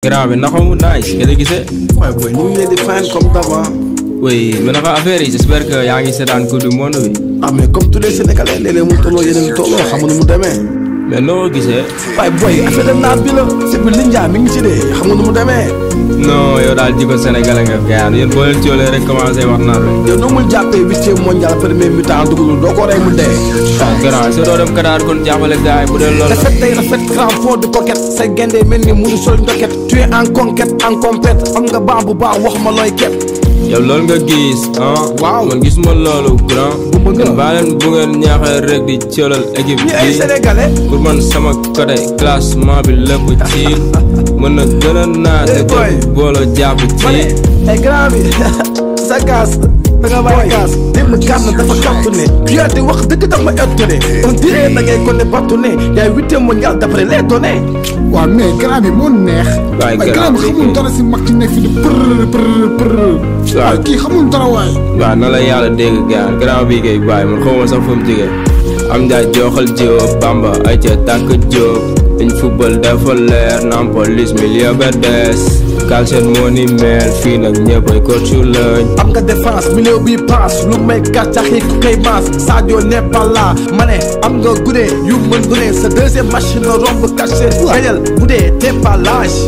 grand bi naka mu nice nga gisee. waaye booy ñu ngi leen di fayal comme d'avant. oui mais naka affaire yi j'espère que yaa ngi seetaan coupe du monde bi. ah mais comme tous les sénégalais léeg-léeg mu tolloo yeneen tolloo xam nga nu mu demee. mais noo ko gisee. waaye booy affaire de naat bi la. c'est que Linja mi ngi ci dee xam nga nu mu demee. non yow daal jikko sénégalais nga gars yéen boo leen coolee rek commencé wax naa rek. yow noo mun jàppee huitième mondial premier mi-temps dugalul doo ko rey mu dee. ah grand soo doo dem Qatar kon jàppale gars yi bu dee loolu la. rafet day rafet grand fond de coquette say gende mel ni mu sol ndoket tu es en conquête en compète am nga baax bu baax wax ma looy ket. yow loolu nga gis ah. Waaw. man gisuma loolu grand. Bu ma gën a. baa leen bu ngeen ñaaxee rek di coolal équipe ñi ay bi. sénégalais. pour man sama côté classement bi lépp ci mën na gën a naat Eh, boy. te booloo jàpp ma ne ci. ay grand bi sa gaas da nga bàyyi gaas démb gaas na dafa kàttu ne yaa di wax dëgg dama étonné on dirait da ngay konne battu ne yaay huitième mondial d'après les données waaw mais grand bi moo neex. Waay, waaye grand grand bi bi xamul kay. dara si mag ci nekk fi di për për për. waaye kii xamul dara waaye. waaw na la yàlla dégg gars grand bi kay bàyyi man xaw ma sax fu mu jógee am njaay jooxal jóob bamba ay ca tàkk jóob dañ football dafa leer nam police milieu ba des kalset moo ni mel fii nag ñëpp ay coach lañ am nga défense milieu bi passe lu may gàccaxi ku koy maas Sadio n'est pas là ma ne am nga gune yu mën gune sa deuxième match na romb caché gañal bu dee t'es pas lâche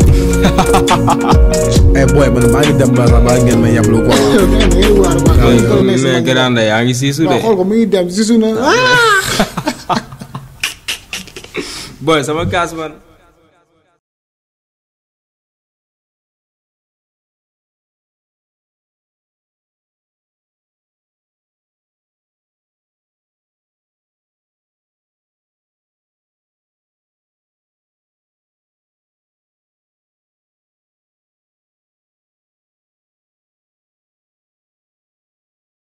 eh boy man maa ngi dem ba maa ngeen ma yablu quoi yow nee na yow waar waar. yow nekk si mais mag. grand yaa ngi siisu waaw de xool ko mu ngi dem si suuna. boy sama kaas man